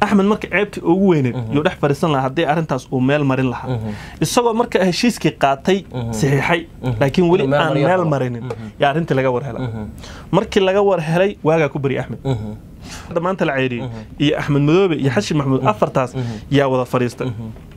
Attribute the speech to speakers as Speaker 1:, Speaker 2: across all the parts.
Speaker 1: axmed marka ceebtii ugu weyneed yuu dhex fadhiisan lahaa haddii arrintaas uu meel marin lahaa isagoo marka heshiiskii qaatay saxiixay laakiin weli
Speaker 2: Inuu meel
Speaker 1: aan
Speaker 2: mariyo
Speaker 1: meel
Speaker 2: rabo.
Speaker 1: marinin yaa arrintii laga war helay markii laga war helay waagaa ku bari axmed hadda maanta la ceyriyey iyo axmed madoobe iyo xashi maxamuud afartaas yaa wada fadhiistay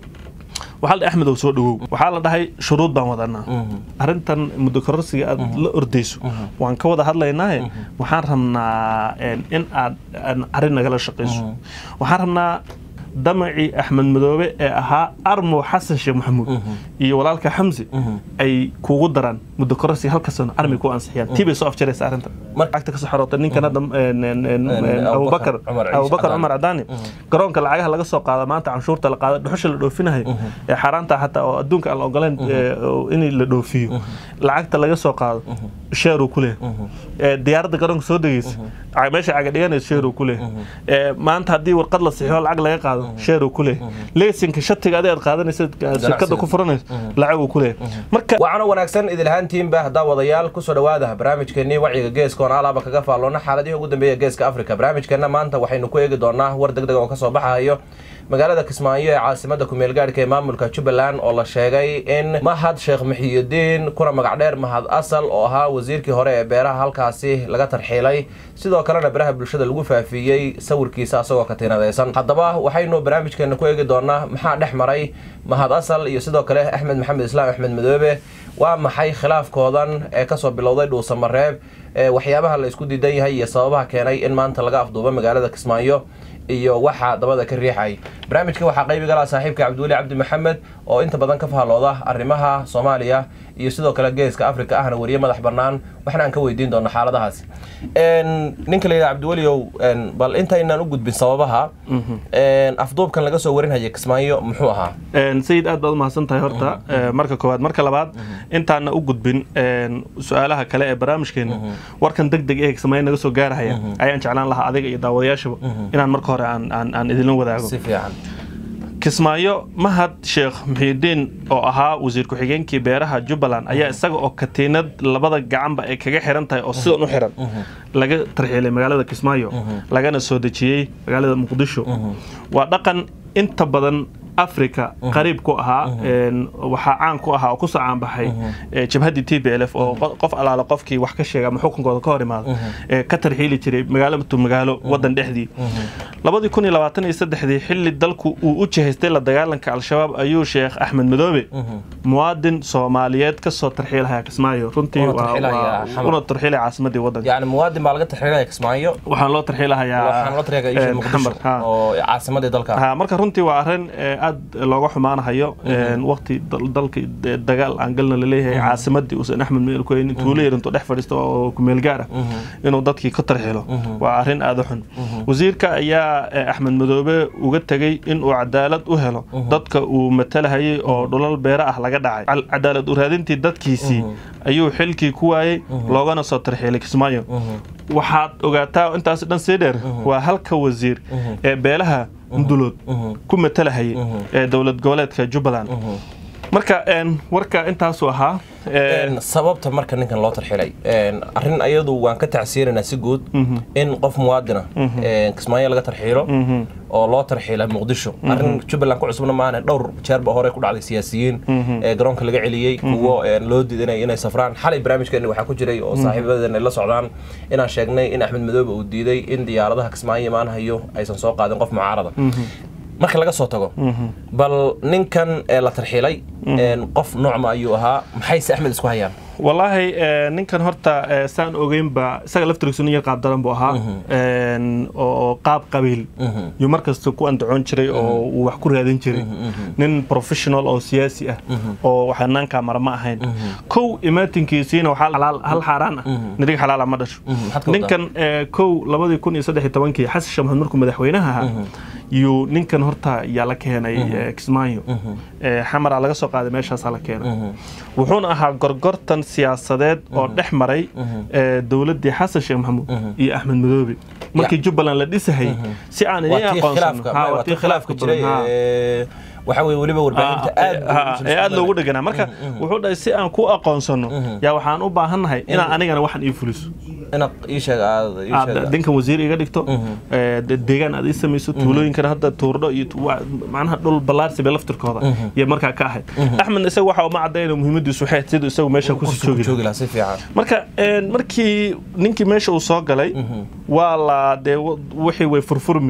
Speaker 1: waxaa la dhahay axmed oo soo dhawow waxaa la dhahay shuruud baan wadanaa arrintan muddo kororsiga aad la ordayso waan ka wada hadlaynaaye waxaan rabnaa een, in aad aan arrin nagala shaqayso waxaan rabnaa damacii axmed madoobe ee ahaa armo xasan sheekh maxamuud iyo walaalka xamsi ay kugu daraan muddo kororsiga halka sano armi ku ansixiyaan tii bay soo afjaraysa arrinta
Speaker 2: Mar-
Speaker 1: lacagta kasoo xarootay ninkan hadda een, een, een, een,
Speaker 2: Abubakar
Speaker 1: abubakar
Speaker 2: Cumar Ciise
Speaker 1: abubakar
Speaker 2: Cadaani.
Speaker 1: cumar cadaani garoonka lacagaha laga soo qaado maanta canshuurta la qaado dhuxusha la dhoofinayo ee xaaraanta xataa oo adduunka aan la ogoleen ee, oo in la dhoofiyo lacagta laga soo qaado sheeruu ku leeyahay Ee, diyaaradda garoonka soo degeysa ca- meesha caga dhiganaysa sheeruu ku leeyahay Ee, maanta haddii warqad la sixiyo lacag laga qaado sheeruu ku leeyahay leesinka shatiga adi aad qaadanaysa shirkadda ku furanaysa lacaguu ku leeyahay marka
Speaker 2: waxaana wanaagsan idilhaantiinba haddaa wadayaal kusoo dhawaada barnaamijkeenii wacyiga geeska oon alaaba kaga faalloona xaaladihii ugu dambeeya geeska afrika barnaamijkeenna maanta waxaynu ku eegi doonaa war deg deg oo kasoo baxayo magaalada kismaayo ee caasimada kumeel gaadhka ee maamulka jubbaland oo la sheegay in mahad sheekh muxiyidiin kuna magac dheer mahad asal oo ahaa wasiirkii hore ee beeraha halkaasi laga tarxiilay sidoo kalena baraha bulshada lagu faafiyey sawirkiisa asagoo katiinadaysan haddaba waxaynu barnaamijkeena ku eegi doonaa maxaa dhex maray mahad asal iyo sidoo kale axmed maxamed islaam axmed madoobe waa maxay khilaafkoodan ee kasoo bilowday dhuusamareeb ee waxyaabaha la isku diidan yahay iyo sababaha keenay in maanta laga afduubo magaalada kismaayo iyo waxaa dabada ka riixay barnaamijka waxaa qaybi galaa saaxiibka cabdiweli cabdi maxamed oo inta badan ka fahalooda arrimaha soomaaliya iyo sidoo kale geeska afrika ahna wariye madax bannaan waxna aan ka weydiin doona xaaladahaasi Een, ninka la yidhaha cabdiweliow een, bal intaynaan u gudbin sababaha een, afduubkan laga soo warinhaya kismaayo muxuu ahaa
Speaker 1: Een, sayid aad baad umahadsan tahay horta ee, marka koowaad marka labaad intaana u gudbin een, su-aalaha kale ee barnaamijkeena warkan deg deg ee kismaayo naga soo gaarahaya ayaan jeclaan lahaa adiga iyo daawadayaashaba inaan marka hore aan aan aan idinla wadaago
Speaker 2: si fiican
Speaker 1: kismaayo mahad sheekh muxiidiin oo ahaa wasiir ku-xigeenkii beeraha jubbaland ayaa isaga oo katiinad labada gacanba ay kaga xiran tahay oo sidan u xiran laga tarxiilay magaalada kismaayo lagana soo dejiyey magaalada muqdisho waa dhaqan inta badan africa qariib ku ahaa een, waxaa caan ku ahaa oo kusoo caanbaxay ee, jabhaddii t b l f oo qo- qof alaala qofkii wax ka sheega ama xukunkooda ka hor imaado ee ka tarxiili jiray magaalo to magaalo wadan dhexdii labadii kun iyo labaatan iyo saddexdii xilli dalku uu u jihaystay la dagaalanka al-shabaab ayuu sheekh axmed madoobe muwaadin soomaaliyeed kasoo tarxiilahaya kismaayo runtii
Speaker 2: Una
Speaker 1: waa-
Speaker 2: tarxiilaya
Speaker 1: waa-
Speaker 2: Xamar.
Speaker 1: una tarxiilaya caasimadii wadanka
Speaker 2: yani muwaadin baa laga tarxiilaya kismaayo
Speaker 1: waxaan loo tarxiilahayaa
Speaker 2: waxaan loo tarxiilaya isha
Speaker 1: een,
Speaker 2: muqdisho
Speaker 1: xamar, ha.
Speaker 2: oo caasimadii dalka
Speaker 1: ha marka runtii waa arrin ee, aad looga xumaanahayo een, waqti dal- dalka de- dagaal aan galna laleeyahay caasimadii uusan axmed meel ku haynin tuulo yar intuu dhex fadhiisto oo kumeel gaar ah inuu dadkii ka tarxilo waa arrin aad u xun wasiirka ayaa ee, axmed madoobe uga tegey inuu cadaalad u helo dadka uu matalahayay oo dhulal beere ah laga dhacay Cal- cadaalad u raadintii dadkiisii ayuu xilkii ku waayey loogana soo tarxiilay kismaayo waxaad ogaataa intaas dhan sii dheer waa halka wasiir ee beelaha mudulood ku matalahayay ee dowlad goboleedka jubbaland marka een, warka intaasuu ahaa ee,
Speaker 2: Een, sababta marka ninkan loo tarxilay een, arrin ayadu waan ka tacsiiranaa si guud in qof muwaadina een, kismaayo laga tarxiilo oo loo tarxiila muqdisho arrin jubbaland ku cusubna maana dhowr jeerba hore ku dhacday siyaasiyiin ee garoonka laga celiyey kuwo een, loo diidanay inay safraan xalay barnaamijkeeni waxaa ku jiray oo saaxiibadan ay la socdaan inaan sheegnay in axmed madoobe uu diiday in diyaaradaha kismaayo imaanahayo aysan soo qaadin qof mucaarada marka laga soo tago bal ninkan ee la tarxiilay een, qof noocma ayuu ahaa maxayse axmed isku hayaan
Speaker 1: wallaahi ee, ninkan horta ee, saan ogeynba isaga laftirkiisu nin yar qaab daran buu ahaa een, oo qaab qabiil yuu markasta ku andacoon jiray oo uu wax ku raadin jiray nin professional oo siyaasi ah oo waxanaankaa mara ma ahayn kow imaatinkiisiina waxaa xalaal- hal xaaraan ah nirig xalaala ma dhasho
Speaker 2: maxaad ka wadaa?
Speaker 1: ninkan ee, kow labadii kun iyo saddex iyo tobankii xasan sheekh maxamed markuu madaxweynaha ahaa yuu ninkan horta yaa la keenay ee, kismaayo Ee, xamara laga soo qaaday meeshaasaa la keenay wuxuuna ahaa gorgortan siyaasadeed oo dhex maray ee, dowladdii xasan sheekh maxamuud iyo axmed madoobe markii jubbaland la dhisahayay si aan
Speaker 2: waa
Speaker 1: idiin
Speaker 2: tii
Speaker 1: aqoonsano
Speaker 2: khilaafka
Speaker 1: Ha,
Speaker 2: waa tii khilaafka jiray
Speaker 1: badan, ha.
Speaker 2: ee, waxa weye weliba warbaahinta aad
Speaker 1: ee aad loogu dheganaa marka wuxuu dhahay si aan ku aqoonsano yaa waxaan u baahannahay inaan anigana waxan ii fuliso
Speaker 2: inaad ii sheeg aad ii
Speaker 1: aad
Speaker 2: sheeg
Speaker 1: dinkan wasiir iga dhigto ee, de- deegaan aad ii samayso tuulooyinkana hadda tuurdho iyo tu- wa- macnaha dhul ballaarsi bay laftirkooda iyo markaa ka ahayd axmedna isaga waxa uma cadayna muhiimadiisu waxay ahayd siduu isagu meesha kusii joogi lahaa.
Speaker 2: joogi lahaa si fiican
Speaker 1: marka een, markii ninkii meesha uu soo galay waa la dee w- wixii way furfurmi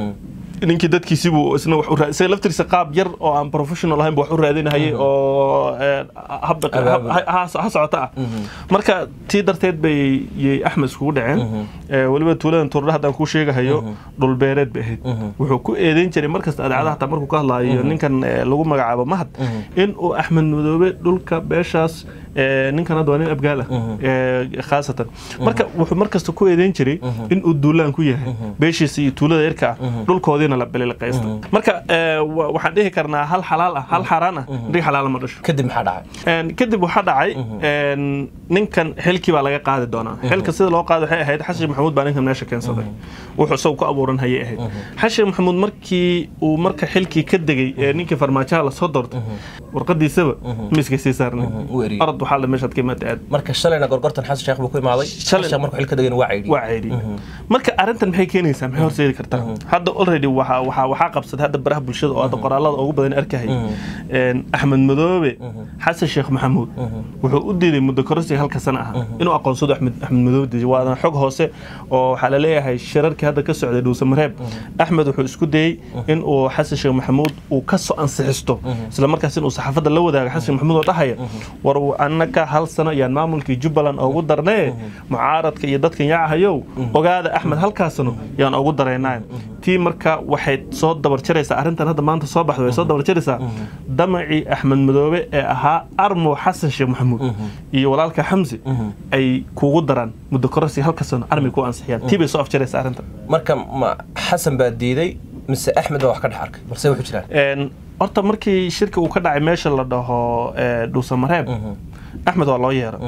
Speaker 1: ninkii dadkiisibuu isna wax u raa- isaga laftiisa qaab yar oo aan professional ahayn buu wax u raadinahayay oo een, hab dhaq-
Speaker 2: Abaabul.
Speaker 1: hab- ha ha socota ah marka tii darteed bay yay axmed iskugu dhaceen Ee, weliba tuuladan tuurdha haddaan kuu sheegahayo dhulbeereed bay ahayd wuxuu ku eedeyn jiray markasta adeecadaha hataa markuu ka hadlaayo ninkan ee, lagu magacaabo mahad in uu axmed madoobe dhulka beeshaas ee, ninkan hadda waa nin abgaal ah ee, khaasatan marka wuxuu markasta ku eedeyn jiray in uu duulaan ku yahay beeshiisa iyo tuulada yarka ah dhulkoodiina la bililiqaysta marka ee, wa- waxaan dhihi karnaa hal xalaal ah hal xaaraan ah rig xalaala ma dhasho
Speaker 2: kadib maxaa dhacay
Speaker 1: Een, kadib waxaa dhacay een, ninkan xilkii baa laga qaadi doonaa xilka sida loo qaado waxay ahayd xashi maxamuud baa ninkan meesha keensaday wuxuu isagu ku abuuran hayay ahayd xashi maxamuud markii uu marka xilkii ka degay ee ninkii farmaajaha lasoo doortay warqadiisaba miiska sii saarnay
Speaker 2: u eriyey.
Speaker 1: arad waxaa la meeshaad ka imaada aad
Speaker 2: marka shalayna gorgortan xasan sheekh buu ku imaaday
Speaker 1: Shalay-
Speaker 2: xasan markuu xilka degayna waa ceydhiyey
Speaker 1: waa ceydhi marka arrintan maxay keenaysaa maxay horseedi kartaa hadda already waxaa waxaa waxaa qabsaday hadda baraha bulshada oo hadda qoraalada ugu badan arkahaya Een, axmed madoobe xasan sheekh maxamuud wuxuu u diiday muddo kororsiga halka sana ah inuu aqoonsado axmed axmed madoobe diiday waana xog hoose oo waxaa la leeyahay shirarkii hadda ka socday dhuuse mareeb axmed wuxuu isku dayey in uu xasan sheekh maxamuud uu ka soo ansixisto isla markaas inuu saxaafadda la wadaago xasan sheekh maxamuud oo dhahaya war annaka hal sano ayaan maamulkii jubbaland ugu darnee mucaaradka iyo dadkan yaacahayow ogaada axmed halkaas sano yaan ugu daraynaa tii marka waxay soo dabar jaraysaa arrintan hadda maanta soo baxda way soo dabar jaraysaa damacii axmed madoobe ee ahaa armo xasan sheekh maxamuud iyo walaalka xamsi ay kugu daraan muddo kororsi halka sano armi ku ansixiyaan tii bay soo afjaraysaa arrintan
Speaker 2: marka ma xasan baa diiday mise axmed baa wax ka dhex arkay balse wuxuu jiraan
Speaker 1: Een, horta markii shirka uu ka dhacay meesha la dhaho ee, dhuusamareeb axmed waa loo yeera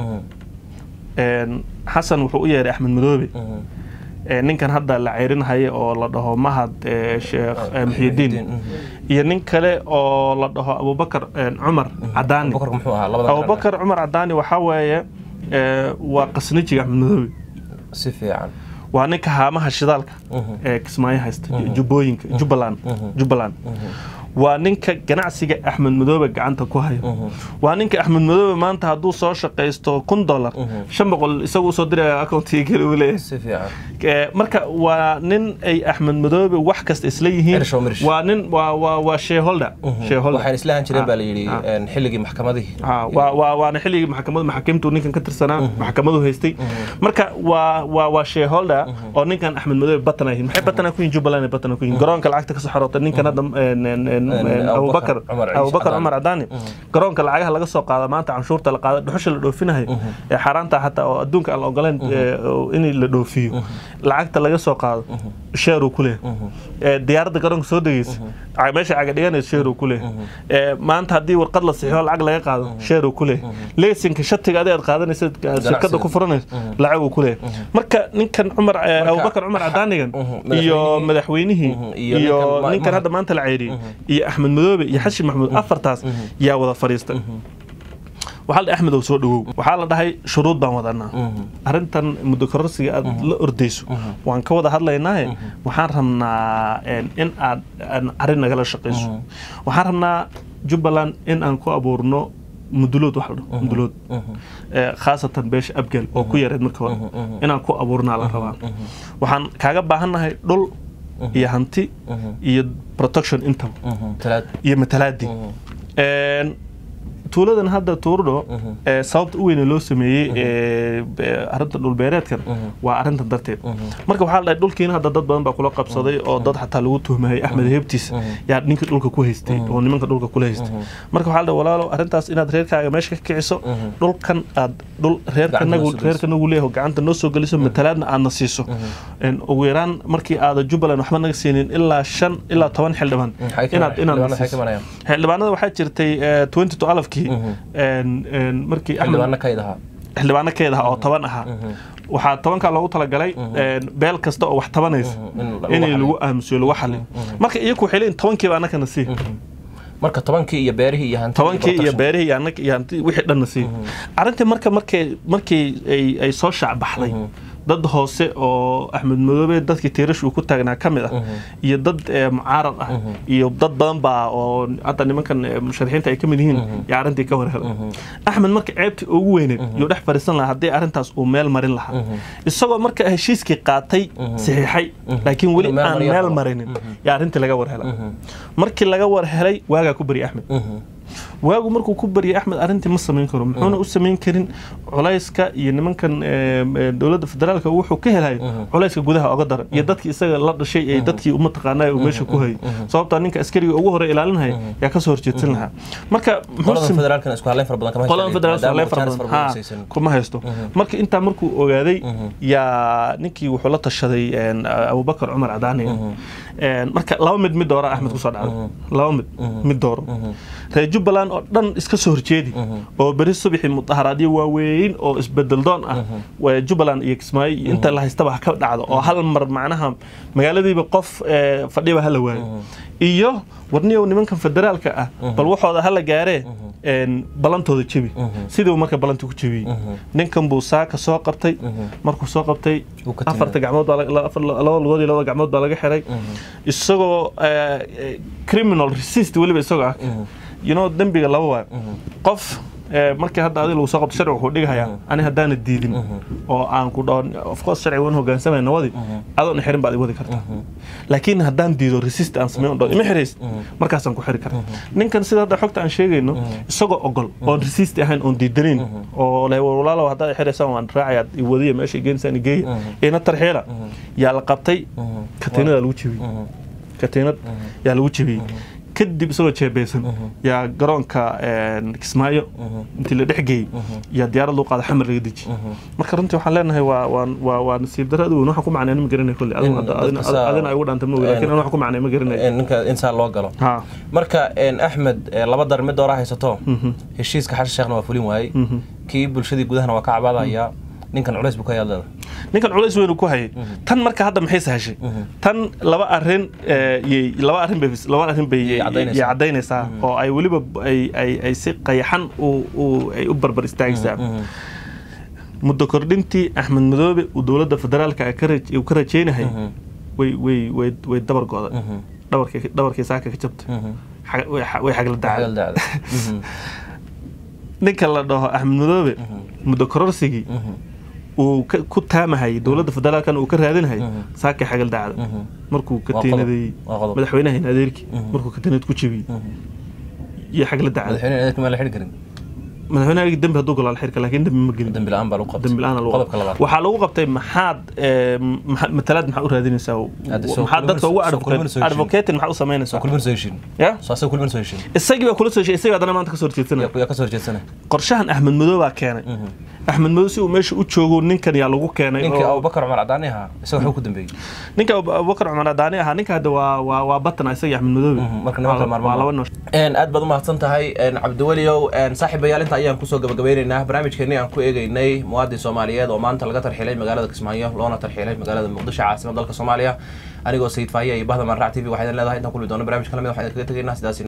Speaker 1: Een, xasan wuxuu u yeeray axmed madoobe Ee, ninkan hadda la ceyrinhaya oo la dhaho mahad ee, sheekh ee, muxyidiin iyo nin kale oo la dhaho abubakar een, cumar cadaani
Speaker 2: abubakar muxuu ahaa labada
Speaker 1: abubakar cumar cadaani waxaa weeye ee, waa qasnijiga axmed madoobe
Speaker 2: si fiican
Speaker 1: waa ninka haamaha shidaalka ee kismaayo haysta jubbooyinka jubbaland jubbaland waa ninka ganacsiga axmed madoobe gacanta ku hayo waa ninka axmed madoobe maanta hadduu soo shaqaysto kun dollar shan boqol isagu usoo diraya akoontiga kale uu leeyahay
Speaker 2: si fiican
Speaker 1: Ee, marka waa nin ay axmed madoobe wax kasta isla yihiin
Speaker 2: Ershaw Mirish.
Speaker 1: waa nin waa waa waa shareholder shareholder
Speaker 2: waxaan isla ahan jireen baa la yidhi
Speaker 1: Ah.
Speaker 2: een, xilligii maxkamadihii
Speaker 1: Ha, waa waa waana xilligii maxkamada maxaakiimtu ninkan ka tirsanaa maxkamadu haystay marka waa waa waa shareholder oo ninkan axmed madoobe batana yihiin maxay batana ku yihiin jubbaland ay batana ku yihiin garoonka lacagta ka soo xarootay ninkan hadda een, een, een, een,
Speaker 2: Abubakar
Speaker 1: abubakar
Speaker 2: Cumar Ciise
Speaker 1: abubakar
Speaker 2: Cadaani.
Speaker 1: cumar cadaani garoonka lacagaha laga soo qaado maanta canshuurta la qaado dhuxusha la dhoofinayo ee xaaraanta xataa oo adduunka aan la ogoleen ee, oo in la dhoofiyo lacagta laga soo qaado sheeruu ku leeyahay Ee, diyaaradda garoonka soo degeysa ca- meesha caga dhiganaysa sheeruu ku leeyahay Ee, maanta haddii warqad la sixiyo lacag laga qaado sheeruu ku leeyahay leesinka shatiga adi aad qaadanaysa shirkadda ku furanaysa lacaguu ku leeyahay marka ninkan cumar ee, abubakar cumar cadaanigan
Speaker 2: Mhm.
Speaker 1: iyo
Speaker 2: Madaxweynihii-
Speaker 1: madaxweynihii
Speaker 2: Mhm. Iyo
Speaker 1: iyo
Speaker 2: ninkan ma-
Speaker 1: ninkan
Speaker 2: ma-
Speaker 1: hadda maanta la ceyriyey iyo axmed madoobe iyo xashi maxamuud afartaas yaa wada fadhiistay waxaa la dhahay axmed oo soo dhawow waxaa la dhahay shuruud baan wadanaa arrintan muddo kororsiga aad la ordayso waan ka wada hadlaynaaye waxaan rabnaa een, in aad aan arrin nagala shaqayso waxaan rabnaa jubbaland in aan ku abuurno mudulood wax la dhaho mudulood Ee, khaasatan beesha abgal oo ku yareed marka hore inaan ku abuurnaa la rabaa waxaan kaaga baahannahay dhul iyo hanti iyo protection intaba
Speaker 2: talaad
Speaker 1: iyo matalaadii Een, tuuladan hadda tuurdho ee sababta u weyne loo sameeyey ee, ee, arrinta dhulbeereedkan waa arrintan darteed marka waxaa la dhahay dhulkiina hadda dad badan baa kula qabsaday oo dad xataa lagu tuhmayay axmed heebtiis yaa ninka dhulka ku haystay oo nimanka dhulka kula haystay marka waxaa la dhahay walaalo arrintaas inaad reerkaaga meesha ka kiciso dhulkan aad dhul reerkanagu
Speaker 2: noo soo geliso.
Speaker 1: reerkanagu leeyahay gacanta noo soo geliso matalaadna aadna siiso Een, ugu yaraan markii aada jubbaland waxba naga siinin ilaa shan ilaa toban xildhibaan
Speaker 2: Maxay ka-
Speaker 1: inaad inaad
Speaker 2: xildhibaanada
Speaker 1: na
Speaker 2: maxay ka
Speaker 1: siiso.
Speaker 2: marayaan?
Speaker 1: xildhibaanada waxaa jirtay eh, 2012kii een, een, markii Axmed-
Speaker 2: xildhibaana kayd ahaa
Speaker 1: xildhibaano keed ah oo toban ahaa waxaa tobankaa loogu talagalay een, beel kasta oo wax tabanaysa
Speaker 2: in lagu
Speaker 1: in
Speaker 2: xaliyo.
Speaker 1: lagu aamusiyo lagu xaliyo marka iyaku waxay leeyihin tobankiiba annakana sii
Speaker 2: marka tobankii iyo beerihii iyo hanti
Speaker 1: tobankii iyo beerihii iyo anag iyo hanti wixii dhanna sii arrintii marka markay markii ay ay soo shaacbaxday dad hoose oo axmed madoobe dadkii tiirash uu ku taagnaa ka mid ah iyo dad eh, mucaarad ah iyo dad badan baa oo hadda nimankan eh, musharixiinta ay ka mid yihiin yaa arrintii ka warhelay axmed marka ceebtii ugu weyneed yuu dhex fariisan lahaa haddii arrintaas uu meel marin lahaa isagoo marka heshiiskii qaatay saxiixay laakiin weli
Speaker 2: Inuu meel
Speaker 1: aan
Speaker 2: mariyo
Speaker 1: meel
Speaker 2: rabo.
Speaker 1: marinin yaa arrintii laga warhelay markii laga warhelay waagaa ku bari axmed waagu markuu ku baryay axmed arrintii ma samayn karo muxuuna u samayn karin culayska iyo nimankan eh, eh, dowladda federaalka wuxuu ka helayo culayska gudaha oga daran iyo dadkii isaga la dhashay ee dadkii uma taqaanaa uu meesha ku hayay sababtaa ninka askariga ugu hore ilaalinaya yaa kasoo horjeedsan lahaa marka muxuu
Speaker 2: qolada
Speaker 1: sam-
Speaker 2: federaalkana isku haleyn fara badan kama
Speaker 1: qolada federaalka
Speaker 2: maadaama
Speaker 1: leen fara
Speaker 2: chance
Speaker 1: badan
Speaker 2: fara
Speaker 1: ha,
Speaker 2: haysan.
Speaker 1: kuma haysto marka intaa markuu ogaaday yaa ninkii wuxuu la tashaday een, abubakar cumar cadaani Een, marka laba mid mid doora axmed kusoo dhacday laba mid mid dooro reer jubbaland oo dhan iska soo horjeedi oo beri subaxii mudaharaadyo waaweyn oo isbedel doon ah waa jubbaland iyo kismaayo iyo inta la haystaba ha ka dhacdo oo hal mar macnaha magaaladiiba qof eh, fadhiba hala waayo iyo warniyow nimankan federaalka ah bal waxooda hala gaaree een, ballantooda jebi siduu marka ballantii ku jebiyey ninkan buu saaka soo qabtay markuu soo qabtay
Speaker 2: Wuu ka
Speaker 1: afarta gacmood baa la- la- afar- labada lugood iyo labada gacmood baa laga xiray isagoo eh, eh, criminal resist weliba isagoo ah you know dembiga laba waayo qof eh, markii hadda adiga lagu soo qabto sharci wuxuu dhigayaa ani haddaana diidin oo aan ku dhaho of course sharci waan hogaansamay nawadi adoon xirin baad i wadi kartaa laakiin haddaan diido resist aan sameyn dhaho ima xirays markaasaan ku xiri karaa ninkan sida hadda xogta aan sheegayno isagoo ogol oon resist ahayn oon diidanayn oo le walaalow haddaad i xiraysaan waan raacayaa i wadiya meesha i geenisaan i geeya ina tarxiila yaa la qabtay katiinadaa lagu jebiyey katiinad yaa lagu jebiyey kadib isagoo jeebeysan yaa garoonka een, kismaayo intii la dhex geeyey yaa diyaarad loo qaada xamar laga deji marka runtii waxaan leenahay waa waa waa waa nasiib darro aad u weyn waxaan ku macnay ma garanay kolley
Speaker 2: In
Speaker 1: adina
Speaker 2: dadka saa-
Speaker 1: adina ay ugu dhaantay ma ogi laakiin
Speaker 2: een-
Speaker 1: anu waxaan ku macnay ma garanay
Speaker 2: Een, ninka insaa loo galo
Speaker 1: ha
Speaker 2: marka een, axmed ee, laba dar mid doora haysato heshiiska xashan sheekhna waa fulin waayey kii bulshadii gudahana waa ka cabaadayaa ninkan culays buu ka yaadleeda
Speaker 1: ninkan culays weyn uu ku hayay tan marka hadda maxay sahashay tan laba arrin eh, yay- laba arrin bay laba arrin bay
Speaker 2: Yay caddaynaysaa.
Speaker 1: yay caddaynaysaa oo ay weliba ay ay ay si qayaxan u u ay u barbar istaagaysaa muddo kordhintii axmed madoobe uu dowladda federaalka ay ka raj- uu ka rajaynahay way way way way dabar go'day dhabarkii dhabarkii saaka ka jabtay Xag- way xa- way xagla
Speaker 2: Xagal
Speaker 1: dacday
Speaker 2: dacday.
Speaker 1: ninka la dhaho axmed madoobe muddo kororsigii uu ka- ku taamahayay dowladda federaalkan uu ka raadinahayay saakay xagal dacda markuu ka
Speaker 2: Waa qodob.
Speaker 1: tiinadeeyey
Speaker 2: Waa qodob.
Speaker 1: madaxweynahan adeerkii markuu ka tiinad ku jebiyey iyo xagla dacda
Speaker 2: madaxweyne adeerka maa la xidhi karin
Speaker 1: madaxweynaha dembi hadduu golaal xirka laakiin dembi ma gelin
Speaker 2: dembi la-aan baa lagu qabtay
Speaker 1: dembi la-aan lagu
Speaker 2: qodobka labaad
Speaker 1: waxaa lagu qabtay maxaad eh, maxa- matalaad maxaa u raadinaysaa
Speaker 2: Hadda soo
Speaker 1: maxaad dadka ugu
Speaker 2: kulmin- soo kulmin soo heshiin.
Speaker 1: advocating maxaa u
Speaker 2: soo
Speaker 1: samaynaysaa
Speaker 2: kulmin soo heshiin
Speaker 1: ya
Speaker 2: soo asaga kulmin soo heshiin
Speaker 1: isagii baa kula soo heshiy isagii haddana maanta ka soo horjeedsanaya
Speaker 2: yaa ka soo horjeedsana
Speaker 1: qorshahan axmed madow baa keenay axmed madow si uu meesha u joogo ninkan yaa lagu keenay
Speaker 2: ninkii
Speaker 1: oo-
Speaker 2: abubakar cumar cadaani ahaa isaga wuxuu ku dambeeyey
Speaker 1: ninka Abu- abubakar cumar adaani ahaa ninka hadda waa waa waa batana isagii axmed madoobe
Speaker 2: marka nimanka
Speaker 1: waa
Speaker 2: maarmaan
Speaker 1: laba nooc
Speaker 2: Een, aad baad umahadsan tahay een, cabdiweliow een, saaxiibayaal inta ayaan kusoo gabagabeyneynaa barnaamijkeennii aan ku eegeynay muwaadin soomaaliyeed oo maanta laga tarxiilay magaalada kismaayo loona tarxiilay magaalada muqdisho caasimad dalka soomaaliya anigoo sayid faahiya iyo bahda manrac t v waxaa idin leedahay intaan kulmi doono barnaamij kala mid waxaan idinkaga tegaynaa sidaas